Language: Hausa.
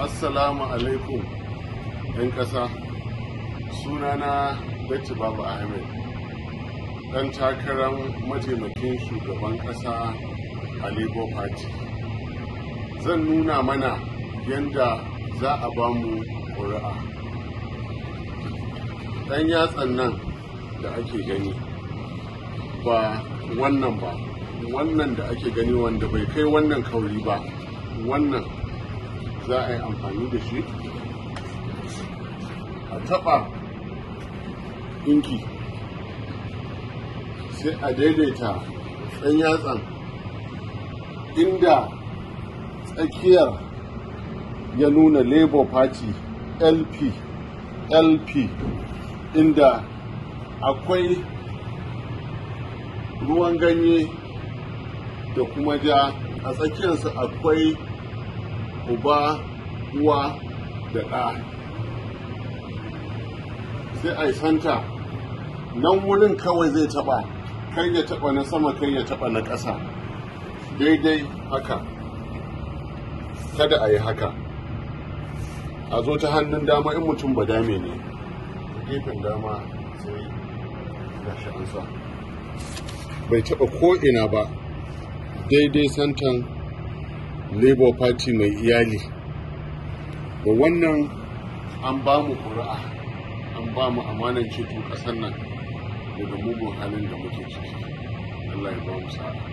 assalamu alaikum 'yan ƙasa sunana datti babu ahmed ɗan takarar mataimakin shugaban ƙasa a labour party zan nuna mana yadda za a ba mu ƙuri'a ɗan yatsan nan da ake gani ba wannan ba wannan da ake gani wanda bai kai wannan kauri ba wannan za a yi amfani da shi a taɓa inki sai a daidaita ɗan yatsan inda tsakiyar ya nuna labour party lp lp inda akwai ruwan ganye da kuma ja a tsakiyarsa akwai uba uwa da ɗa sai a yi santa nan wurin kawai zai taɓa kai ya taɓa na sama kai ya taɓa na ƙasa daidai haka kada a yi haka a zo ta hannun dama in mutum ba dame ne gefen dama sai gashi an sa bai taɓa ko'ina ba daidai santan labour party mai iyali da wannan an ba mu ƙuri'a an ba mu amanan ceto ƙasar nan daga mugun halin da muke ciki allah ya ba mu sa'a